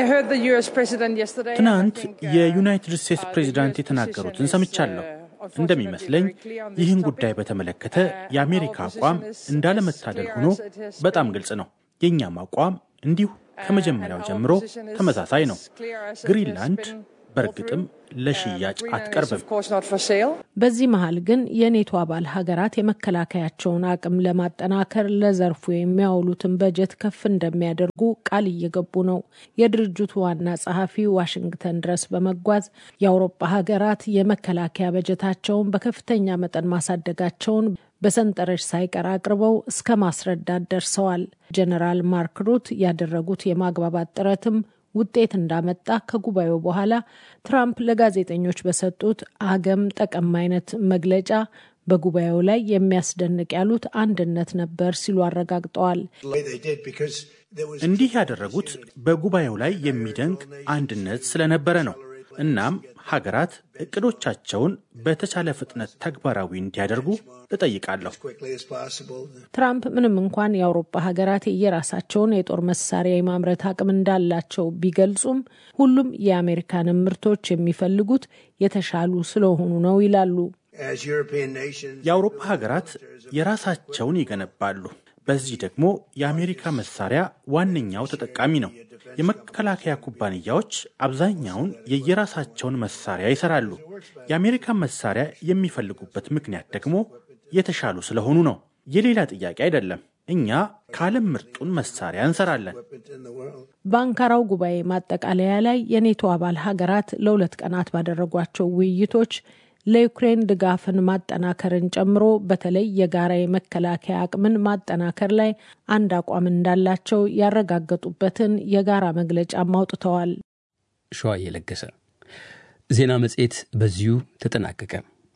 ትናንት የዩናይትድ ስቴትስ ፕሬዚዳንት የተናገሩትን ሰምቻለሁ። እንደሚመስለኝ ይህን ጉዳይ በተመለከተ የአሜሪካ አቋም እንዳለመታደል ሆኖ በጣም ግልጽ ነው። የእኛም አቋም እንዲሁ ከመጀመሪያው ጀምሮ ተመሳሳይ ነው። ግሪንላንድ በእርግጥም ለሽያጭ አትቀርብም። በዚህ መሀል ግን የኔቶ አባል ሀገራት የመከላከያቸውን አቅም ለማጠናከር ለዘርፉ የሚያውሉትን በጀት ከፍ እንደሚያደርጉ ቃል እየገቡ ነው። የድርጅቱ ዋና ጸሐፊ ዋሽንግተን ድረስ በመጓዝ የአውሮፓ ሀገራት የመከላከያ በጀታቸውን በከፍተኛ መጠን ማሳደጋቸውን በሰንጠረዥ ሳይቀር አቅርበው እስከ ማስረዳት ደርሰዋል። ጀነራል ማርክ ሩት ያደረጉት የማግባባት ጥረትም ውጤት እንዳመጣ ከጉባኤው በኋላ ትራምፕ ለጋዜጠኞች በሰጡት አገም ጠቀም አይነት መግለጫ በጉባኤው ላይ የሚያስደንቅ ያሉት አንድነት ነበር ሲሉ አረጋግጠዋል። እንዲህ ያደረጉት በጉባኤው ላይ የሚደንቅ አንድነት ስለነበረ ነው። እናም ሀገራት እቅዶቻቸውን በተቻለ ፍጥነት ተግባራዊ እንዲያደርጉ እጠይቃለሁ። ትራምፕ ምንም እንኳን የአውሮፓ ሀገራት የራሳቸውን የጦር መሳሪያ የማምረት አቅም እንዳላቸው ቢገልጹም ሁሉም የአሜሪካንን ምርቶች የሚፈልጉት የተሻሉ ስለሆኑ ነው ይላሉ። የአውሮፓ ሀገራት የራሳቸውን ይገነባሉ። በዚህ ደግሞ የአሜሪካ መሳሪያ ዋነኛው ተጠቃሚ ነው። የመከላከያ ኩባንያዎች አብዛኛውን የየራሳቸውን መሳሪያ ይሰራሉ። የአሜሪካን መሳሪያ የሚፈልጉበት ምክንያት ደግሞ የተሻሉ ስለሆኑ ነው። የሌላ ጥያቄ አይደለም። እኛ ከዓለም ምርጡን መሳሪያ እንሰራለን። በአንካራው ጉባኤ ማጠቃለያ ላይ የኔቶ አባል ሀገራት ለሁለት ቀናት ባደረጓቸው ውይይቶች ለዩክሬን ድጋፍን ማጠናከርን ጨምሮ በተለይ የጋራ የመከላከያ አቅምን ማጠናከር ላይ አንድ አቋም እንዳላቸው ያረጋገጡበትን የጋራ መግለጫም አውጥተዋል። ሸዋ እየለገሰ ዜና መጽሔት በዚሁ ተጠናቀቀ።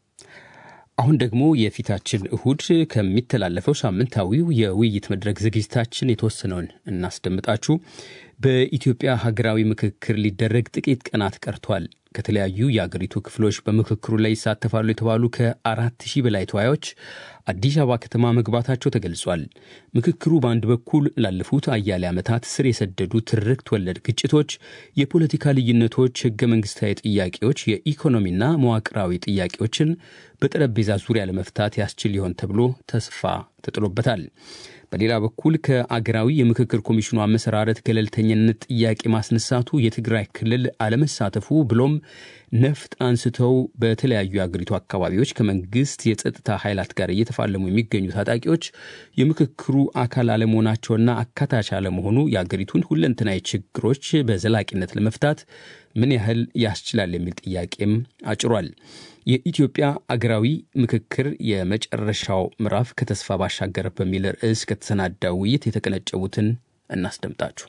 አሁን ደግሞ የፊታችን እሁድ ከሚተላለፈው ሳምንታዊው የውይይት መድረክ ዝግጅታችን የተወሰነውን እናስደምጣችሁ። በኢትዮጵያ ሀገራዊ ምክክር ሊደረግ ጥቂት ቀናት ቀርቷል። ከተለያዩ የአገሪቱ ክፍሎች በምክክሩ ላይ ይሳተፋሉ የተባሉ ከአራት ሺህ በላይ ተወያዮች አዲስ አበባ ከተማ መግባታቸው ተገልጿል። ምክክሩ በአንድ በኩል ላለፉት አያሌ ዓመታት ስር የሰደዱ ትርክት ወለድ ግጭቶች፣ የፖለቲካ ልዩነቶች፣ ህገ መንግስታዊ ጥያቄዎች፣ የኢኮኖሚና መዋቅራዊ ጥያቄዎችን በጠረጴዛ ዙሪያ ለመፍታት ያስችል ሊሆን ተብሎ ተስፋ ተጥሎበታል። በሌላ በኩል ከአገራዊ የምክክር ኮሚሽኑ አመሰራረት ገለልተኝነት ጥያቄ ማስነሳቱ የትግራይ ክልል አለመሳተፉ ብሎም ነፍጥ አንስተው በተለያዩ የአገሪቱ አካባቢዎች ከመንግስት የጸጥታ ኃይላት ጋር እየተፋለሙ የሚገኙ ታጣቂዎች የምክክሩ አካል አለመሆናቸውና አካታች አለመሆኑ የአገሪቱን ሁለንተናዊ ችግሮች በዘላቂነት ለመፍታት ምን ያህል ያስችላል የሚል ጥያቄም አጭሯል። የኢትዮጵያ አገራዊ ምክክር የመጨረሻው ምዕራፍ ከተስፋ ባሻገር በሚል ርዕስ ከተሰናዳው ውይይት የተቀነጨቡትን እናስደምጣችሁ።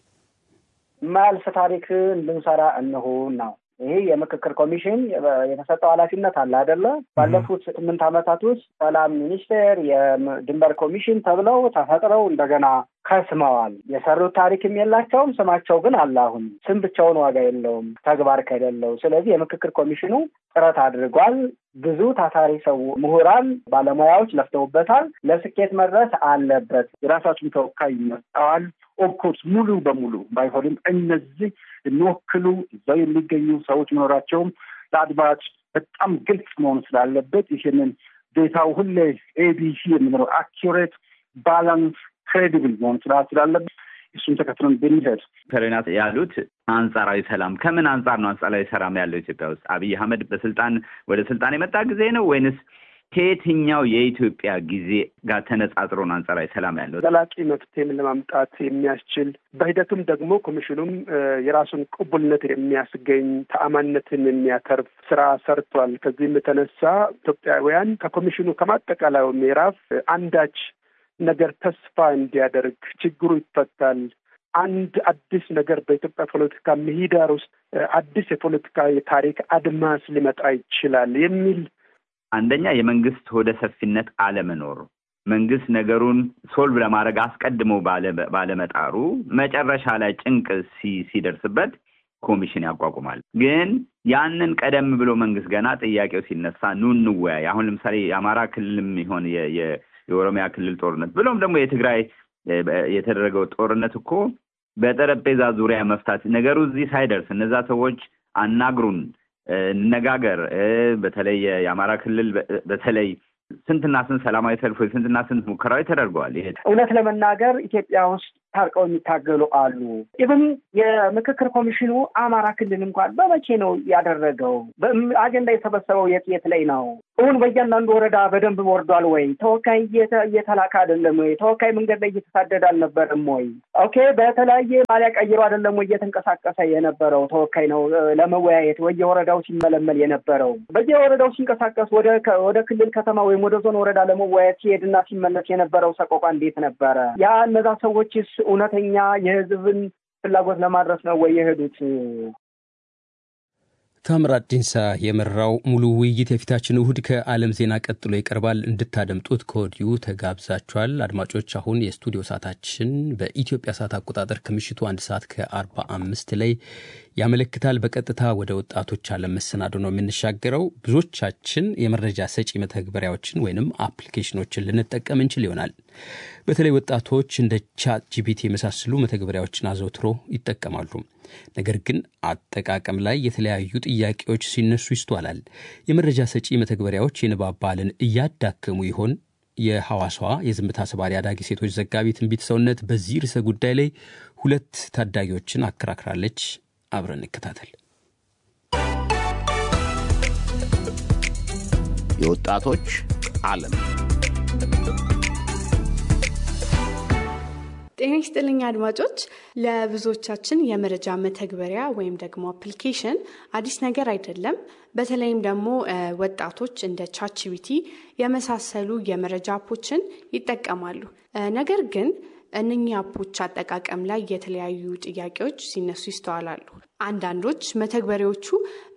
ማያልፍ ታሪክ እንድንሰራ እንሁን ነው። ይሄ የምክክር ኮሚሽን የተሰጠው ኃላፊነት አለ አይደለ? ባለፉት ስምንት ዓመታት ውስጥ ሰላም ሚኒስቴር፣ የድንበር ኮሚሽን ተብለው ተፈጥረው እንደገና ከስመዋል። የሰሩት ታሪክም የላቸውም። ስማቸው ግን አለ። አሁን ስም ብቻውን ዋጋ የለውም ተግባር ከሌለው። ስለዚህ የምክክር ኮሚሽኑ ጥረት አድርጓል። ብዙ ታታሪ ሰው ምሁራን፣ ባለሙያዎች ለፍተውበታል። ለስኬት መድረስ አለበት። የራሳችን ተወካይ ይመጣዋል። ኦፍኮርስ ሙሉ በሙሉ ባይሆንም እነዚህ የሚወክሉ እዛው የሚገኙ ሰዎች መኖራቸውም ለአድማጭ በጣም ግልጽ መሆን ስላለበት ይህንን ዴታው ሁሌ ኤቢሲ የምንለው አኪሬት ባላንስ ክሬዲብል መሆን ስላለበት እሱን ተከትለን ብንሄድ ከሬና ያሉት አንጻራዊ ሰላም ከምን አንጻር ነው አንጻራዊ ሰላም ያለው ኢትዮጵያ ውስጥ? አብይ አህመድ በስልጣን ወደ ስልጣን የመጣ ጊዜ ነው ወይንስ ከየትኛው የኢትዮጵያ ጊዜ ጋር ተነጻጽሮ ነው አንጻራዊ ሰላም ያለው? ዘላቂ መፍትሄም ለማምጣት የሚያስችል በሂደቱም ደግሞ ኮሚሽኑም የራሱን ቅቡልነት የሚያስገኝ ተአማንነትን የሚያተርፍ ስራ ሰርቷል። ከዚህም የተነሳ ኢትዮጵያውያን ከኮሚሽኑ ከማጠቃላዩ ምዕራፍ አንዳች ነገር ተስፋ እንዲያደርግ ችግሩ ይፈታል። አንድ አዲስ ነገር በኢትዮጵያ ፖለቲካ ምህዳር ውስጥ አዲስ የፖለቲካ የታሪክ አድማስ ሊመጣ ይችላል የሚል አንደኛ የመንግስት ወደ ሰፊነት አለመኖር መንግስት ነገሩን ሶልቭ ለማድረግ አስቀድሞ ባለመጣሩ መጨረሻ ላይ ጭንቅ ሲደርስበት ኮሚሽን ያቋቁማል። ግን ያንን ቀደም ብሎ መንግስት ገና ጥያቄው ሲነሳ ኑ እንወያይ። አሁን ለምሳሌ የአማራ ክልልም ይሆን የኦሮሚያ ክልል ጦርነት ብሎም ደግሞ የትግራይ የተደረገው ጦርነት እኮ በጠረጴዛ ዙሪያ መፍታት ነገሩ እዚህ ሳይደርስ እነዛ ሰዎች አናግሩን፣ እንነጋገር። በተለይ የአማራ ክልል በተለይ ስንትና ስንት ሰላማዊ ሰልፎች ስንትና ስንት ሙከራዎች ተደርገዋል። ይሄ እውነት ለመናገር ኢትዮጵያ ውስጥ ታርቀው የሚታገሉ አሉ። ኢቭን የምክክር ኮሚሽኑ አማራ ክልል እንኳን በመቼ ነው ያደረገው? አጀንዳ የሰበሰበው የት የት ላይ ነው? እውን በእያንዳንዱ ወረዳ በደንብ ወርዷል ወይ? ተወካይ እየተላከ አይደለም ወይ? ተወካይ መንገድ ላይ እየተሳደደ አልነበረም ወይ? ኦኬ፣ በተለያየ ማሊያ ቀይሮ አይደለም ወይ እየተንቀሳቀሰ የነበረው ተወካይ ነው ለመወያየት ወየወረዳው ሲመለመል የነበረው በየወረዳው ሲንቀሳቀስ ወደ ክልል ከተማ ወይም ወደ ዞን ወረዳ ለመወያየት ሲሄድና ሲመለስ የነበረው ሰቆቃ እንዴት ነበረ? ያ እነዛ ሰዎችስ እውነተኛ የህዝብን ፍላጎት ለማድረስ ነው ወይ የሄዱት? ታምራት ዲንሳ የመራው ሙሉ ውይይት የፊታችን እሁድ ከዓለም ዜና ቀጥሎ ይቀርባል። እንድታደምጡት ከወዲሁ ተጋብዛችኋል። አድማጮች፣ አሁን የስቱዲዮ ሰዓታችን በኢትዮጵያ ሰዓት አቆጣጠር ከምሽቱ አንድ ሰዓት ከአርባ አምስት ላይ ያመለክታል። በቀጥታ ወደ ወጣቶች ዓለም መሰናዶ ነው የምንሻገረው። ብዙዎቻችን የመረጃ ሰጪ መተግበሪያዎችን ወይንም አፕሊኬሽኖችን ልንጠቀም እንችል ይሆናል። በተለይ ወጣቶች እንደ ቻት ጂፒቲ የመሳሰሉ መተግበሪያዎችን አዘውትሮ ይጠቀማሉ። ነገር ግን አጠቃቀም ላይ የተለያዩ ጥያቄዎች ሲነሱ ይስተዋላል። የመረጃ ሰጪ መተግበሪያዎች የንባብ ባህልን እያዳከሙ ይሆን? የሐዋሳዋ የዝምታ ሰባሪ አዳጊ ሴቶች ዘጋቢ ትንቢት ሰውነት በዚህ ርዕሰ ጉዳይ ላይ ሁለት ታዳጊዎችን አከራክራለች። አብረን እንከታተል። የወጣቶች ዓለም ጤና ይስጥልኝ አድማጮች። ለብዙዎቻችን የመረጃ መተግበሪያ ወይም ደግሞ አፕሊኬሽን አዲስ ነገር አይደለም። በተለይም ደግሞ ወጣቶች እንደ ቻችቢቲ የመሳሰሉ የመረጃ አፖችን ይጠቀማሉ። ነገር ግን እነኚህ አፖች አጠቃቀም ላይ የተለያዩ ጥያቄዎች ሲነሱ ይስተዋላሉ። አንዳንዶች መተግበሪያዎቹ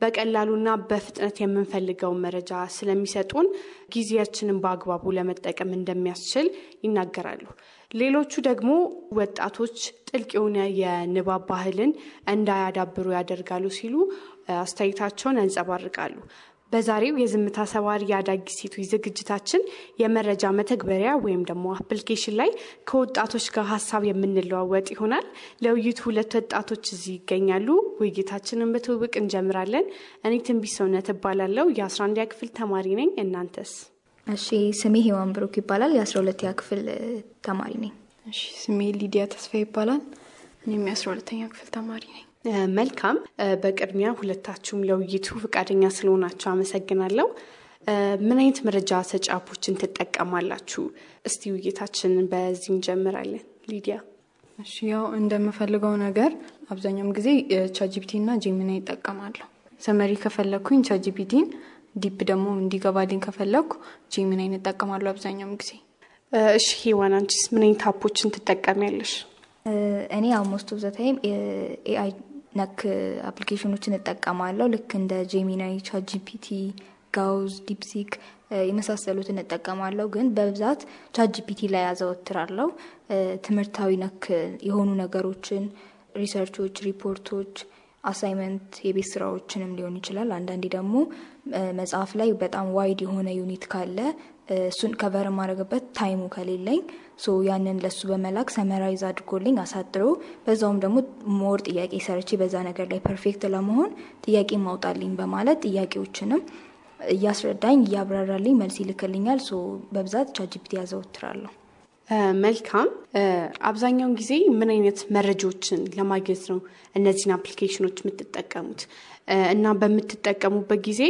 በቀላሉና በፍጥነት የምንፈልገውን መረጃ ስለሚሰጡን ጊዜያችንን በአግባቡ ለመጠቀም እንደሚያስችል ይናገራሉ። ሌሎቹ ደግሞ ወጣቶች ጥልቅ የሆነ የንባብ ባህልን እንዳያዳብሩ ያደርጋሉ ሲሉ አስተያየታቸውን ያንጸባርቃሉ። በዛሬው የዝምታ ሰባሪ የአዳጊ ሴቶች ዝግጅታችን የመረጃ መተግበሪያ ወይም ደግሞ አፕሊኬሽን ላይ ከወጣቶች ጋር ሀሳብ የምንለዋወጥ ይሆናል። ለውይይቱ ሁለት ወጣቶች እዚህ ይገኛሉ። ውይይታችንን በትውውቅ እንጀምራለን። እኔ ትንቢት ሰውነት እባላለሁ። የአስራ አንደኛ ክፍል ተማሪ ነኝ። እናንተስ? እሺ፣ ስሜ ሄዋን ብሩክ ይባላል። የአስራ ሁለተኛ ክፍል ተማሪ ነኝ። እሺ፣ ስሜ ሊዲያ ተስፋ ይባላል። እኔም የአስራ ሁለተኛ ክፍል ተማሪ ነኝ። መልካም። በቅድሚያ ሁለታችሁም ለውይይቱ ፈቃደኛ ስለሆናችሁ አመሰግናለሁ። ምን አይነት መረጃ ሰጪ አፖችን ትጠቀማላችሁ? እስቲ ውይይታችንን በዚህ እንጀምራለን። ሊዲያ። እሺ፣ ያው እንደምፈልገው ነገር አብዛኛውን ጊዜ ቻጂፒቲ እና ጄሚና ይጠቀማለሁ። ሰመሪ ከፈለግኩኝ ቻጂፒቲን፣ ዲፕ ደግሞ እንዲገባልኝ ከፈለግኩ ጄሚናይን እጠቀማለሁ አብዛኛውን ጊዜ። እሺ ሄዋን፣ አንቺስ ምን አይነት አፖችን ትጠቀሚያለሽ? እኔ አልሞስት ኦፍ ዘ ታይም ኤአይ ነክ አፕሊኬሽኖችን እጠቀማለሁ። ልክ እንደ ጄሚናይ፣ ቻትጂፒቲ፣ ጋውዝ፣ ዲፕሲክ የመሳሰሉትን እጠቀማለሁ። ግን በብዛት ቻትጂፒቲ ላይ ያዘወትራለሁ። ትምህርታዊ ነክ የሆኑ ነገሮችን፣ ሪሰርቾች፣ ሪፖርቶች፣ አሳይመንት፣ የቤት ስራዎችንም ሊሆን ይችላል። አንዳንዴ ደግሞ መጽሐፍ ላይ በጣም ዋይድ የሆነ ዩኒት ካለ እሱን ከቨር የማድረግበት ታይሙ ከሌለኝ ሶ ያንን ለሱ በመላክ ሰመራይዝ አድርጎልኝ አሳጥሮ በዛውም ደግሞ ሞር ጥያቄ ሰርቼ በዛ ነገር ላይ ፐርፌክት ለመሆን ጥያቄ ማውጣልኝ በማለት ጥያቄዎችንም እያስረዳኝ እያብራራልኝ መልስ ይልክልኛል። ሶ በብዛት ቻትጂፒቲ ያዘወትራለሁ። መልካም። አብዛኛውን ጊዜ ምን አይነት መረጃዎችን ለማግኘት ነው እነዚህን አፕሊኬሽኖች የምትጠቀሙት? እና በምትጠቀሙበት ጊዜ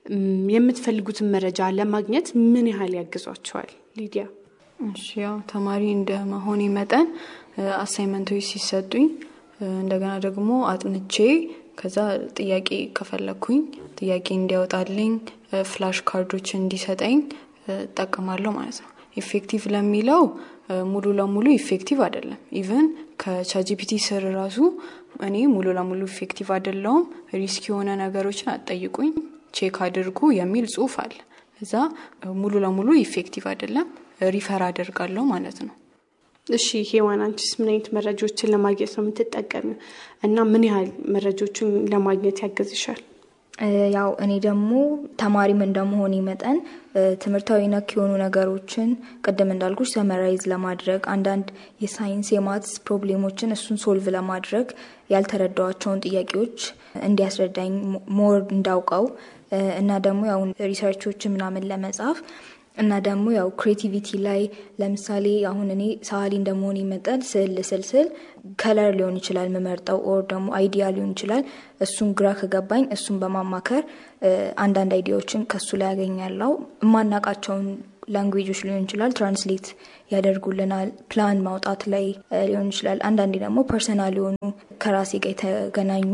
የምትፈልጉትን መረጃ ለማግኘት ምን ያህል ያግዟቸዋል? ሊዲያ። እሺ ያው ተማሪ እንደ መሆኔ መጠን አሳይመንቶች ሲሰጡኝ እንደገና ደግሞ አጥንቼ ከዛ ጥያቄ ከፈለግኩኝ ጥያቄ እንዲያወጣልኝ ፍላሽ ካርዶች እንዲሰጠኝ እጠቀማለሁ ማለት ነው። ኢፌክቲቭ ለሚለው ሙሉ ለሙሉ ኢፌክቲቭ አይደለም። ኢቨን ከቻጂፒቲ ስር ራሱ እኔ ሙሉ ለሙሉ ኢፌክቲቭ አይደለውም፣ ሪስክ የሆነ ነገሮችን አትጠይቁኝ፣ ቼክ አድርጉ የሚል ጽሁፍ አለ። እዛ ሙሉ ለሙሉ ኢፌክቲቭ አይደለም፣ ሪፈር አደርጋለሁ ማለት ነው። እሺ ሄዋን፣ አንቺስ ምን አይነት መረጃዎችን ለማግኘት ነው የምትጠቀሚው እና ምን ያህል መረጃዎችን ለማግኘት ያገዝሻል? ያው እኔ ደግሞ ተማሪም እንደመሆኔ መጠን ትምህርታዊ ነክ የሆኑ ነገሮችን ቅድም እንዳልኩሽ ሰመራይዝ ለማድረግ አንዳንድ የሳይንስ የማትስ ፕሮብሌሞችን እሱን ሶልቭ ለማድረግ ያልተረዳዋቸውን ጥያቄዎች እንዲያስረዳኝ ሞር እንዳውቀው እና ደግሞ ያው ሪሰርቾችን ምናምን ለመጻፍ እና ደግሞ ያው ክሬቲቪቲ ላይ ለምሳሌ አሁን እኔ ሰዓሊ እንደመሆን መጠን ስዕል ስል ስል ከለር ሊሆን ይችላል የምመርጠው ኦር ደግሞ አይዲያ ሊሆን ይችላል። እሱን ግራ ከገባኝ እሱን በማማከር አንዳንድ አይዲያዎችን ከሱ ላይ ያገኛለው። የማናቃቸውን ላንጉዌጆች ሊሆን ይችላል ትራንስሌት ያደርጉልናል። ፕላን ማውጣት ላይ ሊሆን ይችላል። አንዳንዴ ደግሞ ፐርሰናል የሆኑ ከራሴ ጋር የተገናኙ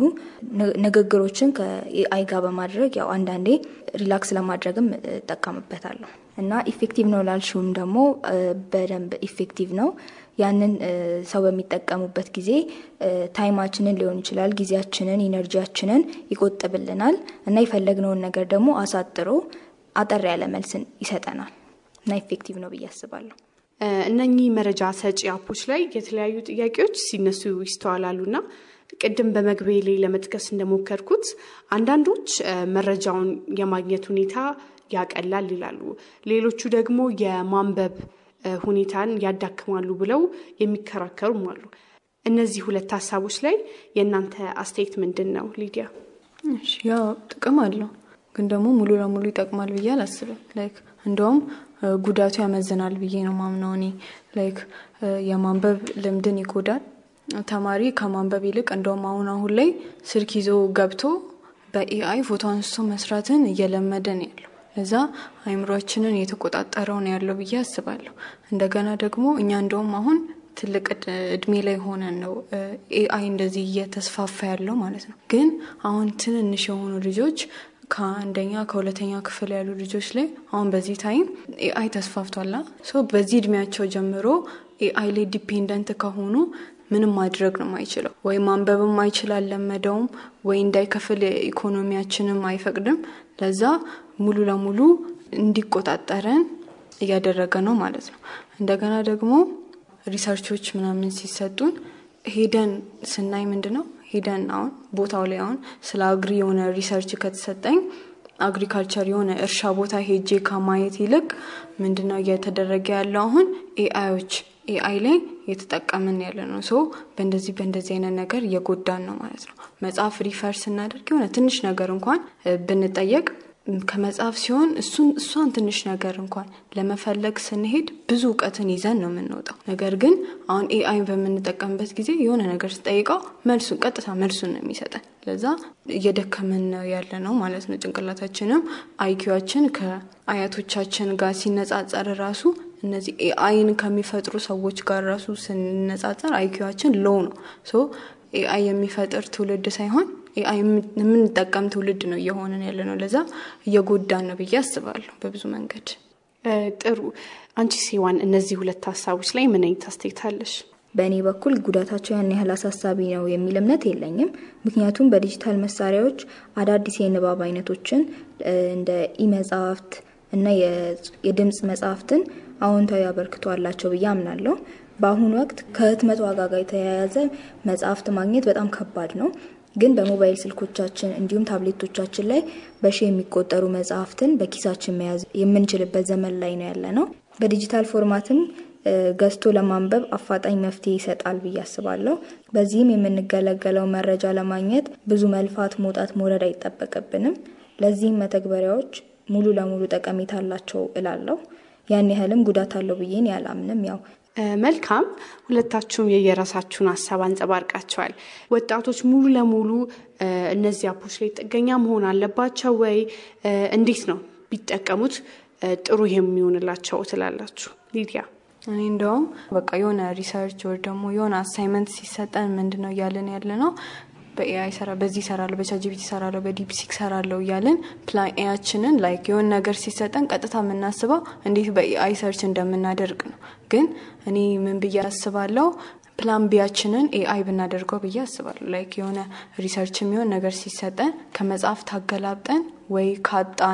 ንግግሮችን ከአይ ጋር በማድረግ ያው አንዳንዴ ሪላክስ ለማድረግም እጠቀምበታለሁ እና ኢፌክቲቭ ነው ላልሽውም ደግሞ በደንብ ኢፌክቲቭ ነው። ያንን ሰው በሚጠቀሙበት ጊዜ ታይማችንን ሊሆን ይችላል፣ ጊዜያችንን፣ ኢነርጂያችንን ይቆጥብልናል እና የፈለግነውን ነገር ደግሞ አሳጥሮ አጠር ያለ መልስን ይሰጠናል እና ኢፌክቲቭ ነው ብዬ አስባለሁ። እነኚህ መረጃ ሰጪ አፖች ላይ የተለያዩ ጥያቄዎች ሲነሱ ይስተዋላሉና ቅድም በመግቢያ ላይ ለመጥቀስ እንደሞከርኩት አንዳንዶች መረጃውን የማግኘት ሁኔታ ያቀላል ይላሉ። ሌሎቹ ደግሞ የማንበብ ሁኔታን ያዳክማሉ ብለው የሚከራከሩም አሉ። እነዚህ ሁለት ሀሳቦች ላይ የእናንተ አስተያየት ምንድን ነው? ሊዲያ። ያው ጥቅም አለው ግን ደግሞ ሙሉ ለሙሉ ይጠቅማል ብዬ አላስብም። ላይክ እንደውም ጉዳቱ ያመዝናል ብዬ ነው ማምነው እኔ። ላይክ የማንበብ ልምድን ይጎዳል። ተማሪ ከማንበብ ይልቅ እንደውም አሁን አሁን ላይ ስልክ ይዞ ገብቶ በኤአይ ፎቶ አንስቶ መስራትን እየለመደ ነው ያለው። ለዛ አይምሯችንን የተቆጣጠረው ነው ያለው ብዬ አስባለሁ። እንደገና ደግሞ እኛ እንደውም አሁን ትልቅ እድሜ ላይ ሆነን ነው ኤአይ እንደዚህ እየተስፋፋ ያለው ማለት ነው። ግን አሁን ትንንሽ የሆኑ ልጆች ከአንደኛ ከሁለተኛ ክፍል ያሉ ልጆች ላይ አሁን በዚህ ታይም ኤአይ ተስፋፍቷላ። ሶ በዚህ እድሜያቸው ጀምሮ ኤአይ ላይ ዲፔንደንት ከሆኑ ምንም ማድረግ ነው የማይችለው። ወይ ማንበብም አይችል አልለመደውም፣ ወይ እንዳይከፍል ኢኮኖሚያችንም አይፈቅድም። ለዛ ሙሉ ለሙሉ እንዲቆጣጠረን እያደረገ ነው ማለት ነው። እንደገና ደግሞ ሪሰርቾች ምናምን ሲሰጡን ሄደን ስናይ ምንድን ነው ሄደን አሁን ቦታው ላይ አሁን ስለ አግሪ የሆነ ሪሰርች ከተሰጠኝ አግሪካልቸር የሆነ እርሻ ቦታ ሄጄ ከማየት ይልቅ ምንድነው እየተደረገ ያለው አሁን ኤአዮች ኤአይ ላይ እየተጠቀምን ያለ ነው። ሶ በእንደዚህ በእንደዚህ አይነት ነገር እየጎዳን ነው ማለት ነው። መጽሐፍ ሪፈር ስናደርግ የሆነ ትንሽ ነገር እንኳን ብንጠየቅ ከመጽሐፍ ሲሆን እሱን እሷን ትንሽ ነገር እንኳን ለመፈለግ ስንሄድ ብዙ እውቀትን ይዘን ነው የምንወጣው። ነገር ግን አሁን ኤአይን በምንጠቀምበት ጊዜ የሆነ ነገር ስጠይቀው መልሱን ቀጥታ መልሱን ነው የሚሰጠን። ለዛ እየደከምን ነው ያለ ነው ማለት ነው። ጭንቅላታችንም አይኪዋችን ከአያቶቻችን ጋር ሲነጻጸር ራሱ እነዚህ ኤአይን ከሚፈጥሩ ሰዎች ጋር ራሱ ስንነጻጸር አይኪዋችን ሎው ነው። ሶ ኤአይ የሚፈጥር ትውልድ ሳይሆን ኤአይ የምንጠቀም ትውልድ ነው እየሆንን ያለ ነው። ለዛ እየጎዳን ነው ብዬ አስባለሁ በብዙ መንገድ። ጥሩ። አንቺ ሲዋን እነዚህ ሁለት ሀሳቦች ላይ ምን አይነት አስተያየት አለሽ? በእኔ በኩል ጉዳታቸው ያን ያህል አሳሳቢ ነው የሚል እምነት የለኝም። ምክንያቱም በዲጂታል መሳሪያዎች አዳዲስ የንባብ አይነቶችን እንደ ኢመጽሐፍት እና የድምፅ መጽሐፍትን አዎንታዊ አበርክቶ አላቸው ብዬ አምናለሁ። በአሁኑ ወቅት ከህትመት ዋጋ ጋር የተያያዘ መጽሐፍት ማግኘት በጣም ከባድ ነው። ግን በሞባይል ስልኮቻችን እንዲሁም ታብሌቶቻችን ላይ በሺ የሚቆጠሩ መጽሐፍትን በኪሳችን መያዝ የምንችልበት ዘመን ላይ ነው ያለ ነው። በዲጂታል ፎርማትም ገዝቶ ለማንበብ አፋጣኝ መፍትሄ ይሰጣል ብዬ አስባለሁ። በዚህም የምንገለገለው መረጃ ለማግኘት ብዙ መልፋት፣ መውጣት፣ መውረድ አይጠበቅብንም። ለዚህም መተግበሪያዎች ሙሉ ለሙሉ ጠቀሜታ አላቸው እላለሁ። ያን ያህልም ጉዳት አለው ብዬን ያላምንም ያው መልካም ሁለታችሁም የየራሳችሁን ሀሳብ አንጸባርቃቸዋል። ወጣቶች ሙሉ ለሙሉ እነዚህ አፖች ላይ ጥገኛ መሆን አለባቸው ወይ? እንዴት ነው ቢጠቀሙት ጥሩ የሚሆንላቸው ትላላችሁ? ሊዲያ። እኔ እንደውም በቃ የሆነ ሪሰርች ወይ ደግሞ የሆነ አሳይመንት ሲሰጠን ምንድን ነው እያለን ያለ ነው በኤአይ ሰራ በዚህ ይሰራለሁ በቻጂቢቲ ይሰራለሁ በዲፕሲክ ሰራለሁ እያለን ፕላን ኤያችንን ላይክ የሆነ ነገር ሲሰጠን ቀጥታ የምናስበው እንዴት በኤአይ ሰርች እንደምናደርግ ነው። ግን እኔ ምን ብዬ አስባለሁ ፕላን ቢያችንን ኤአይ ብናደርገው ብዬ አስባለሁ። ላይክ የሆነ ሪሰርች የሚሆን ነገር ሲሰጠን ከመጽሐፍ ታገላብጠን ወይ ካጣን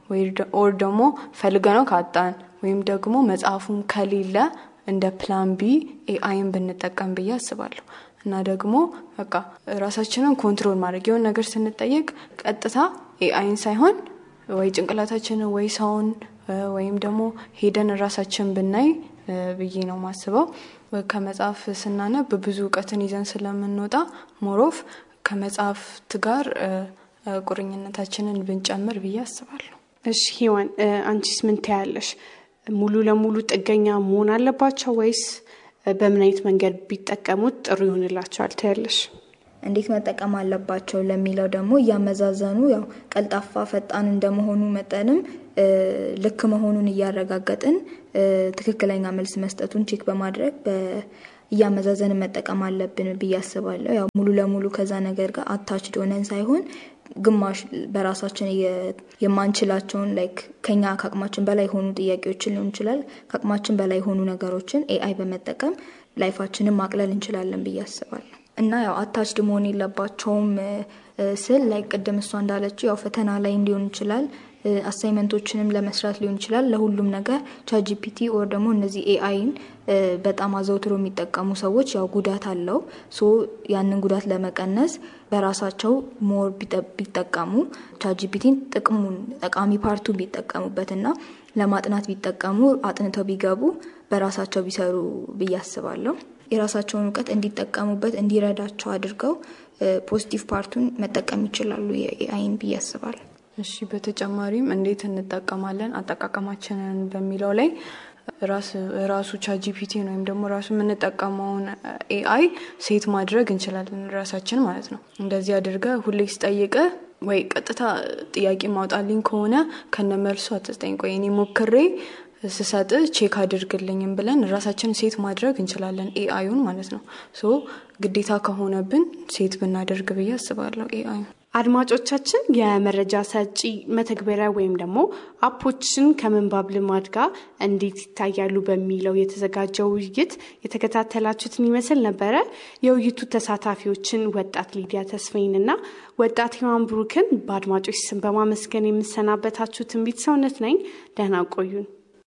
ኦር ደግሞ ፈልገ ነው ካጣን ወይም ደግሞ መጽሐፉም ከሌለ እንደ ፕላን ቢ ኤአይን ብንጠቀም ብዬ አስባለሁ። እና ደግሞ በቃ ራሳችንን ኮንትሮል ማድረግ የሆን ነገር ስንጠየቅ ቀጥታ ኤአይን ሳይሆን ወይ ጭንቅላታችንን ወይ ሰውን ወይም ደግሞ ሄደን ራሳችን ብናይ ብዬ ነው ማስበው። ከመጽሐፍ ስናነብ ብዙ እውቀትን ይዘን ስለምንወጣ ሞሮፍ ከመጽሐፍት ጋር ቁርኝነታችንን ብንጨምር ብዬ አስባለሁ። እሺ ሂዋን፣ አንቺስ ምን ታያለሽ? ሙሉ ለሙሉ ጥገኛ መሆን አለባቸው ወይስ በምን አይነት መንገድ ቢጠቀሙት ጥሩ ይሆንላቸዋል ታያለሽ? እንዴት መጠቀም አለባቸው ለሚለው ደግሞ እያመዛዘኑ ያው ቀልጣፋ ፈጣን እንደመሆኑ መጠንም ልክ መሆኑን እያረጋገጥን ትክክለኛ መልስ መስጠቱን ቼክ በማድረግ እያመዛዘን መጠቀም አለብን ብዬ አስባለሁ። ያው ሙሉ ለሙሉ ከዛ ነገር ጋር አታችድ ሆነን ሳይሆን ግማሽ በራሳችን የማንችላቸውን ላይክ ከኛ ከአቅማችን በላይ የሆኑ ጥያቄዎችን ሊሆን ይችላል ከአቅማችን በላይ የሆኑ ነገሮችን ኤአይ በመጠቀም ላይፋችንን ማቅለል እንችላለን ብዬ አስባለሁ። እና ያው አታችድ መሆን የለባቸውም ስል ላይ ቅድም እሷ እንዳለችው ያው ፈተና ላይ እንዲሆን ይችላል አሳይመንቶችንም ለመስራት ሊሆን ይችላል። ለሁሉም ነገር ቻጂፒቲ ኦር ደግሞ እነዚህ ኤአይን በጣም አዘውትሮ የሚጠቀሙ ሰዎች ያው ጉዳት አለው። ሶ ያንን ጉዳት ለመቀነስ በራሳቸው ሞር ቢጠቀሙ ቻጂፒቲን ጥቅሙን ጠቃሚ ፓርቱ ቢጠቀሙበት እና ለማጥናት ቢጠቀሙ አጥንተው ቢገቡ በራሳቸው ቢሰሩ ብዬ አስባለሁ። የራሳቸውን እውቀት እንዲጠቀሙበት እንዲረዳቸው አድርገው ፖዚቲቭ ፓርቱን መጠቀም ይችላሉ የኤአይን ብዬ አስባለሁ። እሺ በተጨማሪም እንዴት እንጠቀማለን አጠቃቀማችንን በሚለው ላይ ራሱ ቻጂፒቲን ወይም ደግሞ ራሱ የምንጠቀመውን ኤአይ ሴት ማድረግ እንችላለን ራሳችን ማለት ነው። እንደዚህ አድርገ ሁሌ ስጠይቀ ወይ ቀጥታ ጥያቄ ማውጣልኝ ከሆነ ከነመልሱ አትስጠኝ፣ ቆይ እኔ ሞክሬ ስሰጥ ቼክ አድርግልኝም ብለን ራሳችን ሴት ማድረግ እንችላለን ኤአዩን ማለት ነው። ሶ ግዴታ ከሆነብን ሴት ብናደርግ ብዬ አስባለሁ ኤአዩ አድማጮቻችን የመረጃ ሰጪ መተግበሪያ ወይም ደግሞ አፖችን ከምንባብ ልማድ ጋር እንዴት ይታያሉ በሚለው የተዘጋጀው ውይይት የተከታተላችሁትን ይመስል ነበረ። የውይይቱ ተሳታፊዎችን ወጣት ሊዲያ ተስፋይንና ወጣት ሔዋን ብሩክን በአድማጮች ስም በማመስገን የምሰናበታችሁ ትንቢት ሰውነት ነኝ። ደህና ቆዩን።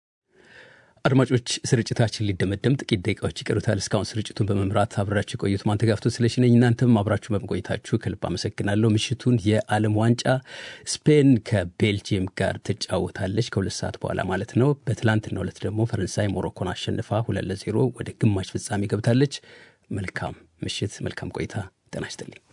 አድማጮች ስርጭታችን ሊደመደም ጥቂት ደቂቃዎች ይቀሩታል። እስካሁን ስርጭቱን በመምራት አብራችሁ የቆዩት ማንተጋፍቶ ስለሽነኝ እናንተም አብራችሁ በመቆየታችሁ ከልብ አመሰግናለሁ። ምሽቱን የዓለም ዋንጫ ስፔን ከቤልጅየም ጋር ትጫወታለች ከሁለት ሰዓት በኋላ ማለት ነው። በትላንትናው ዕለት ደግሞ ፈረንሳይ ሞሮኮን አሸንፋ ሁለት ለዜሮ ወደ ግማሽ ፍጻሜ ገብታለች። መልካም ምሽት፣ መልካም ቆይታ። ጤና ይስጥልኝ።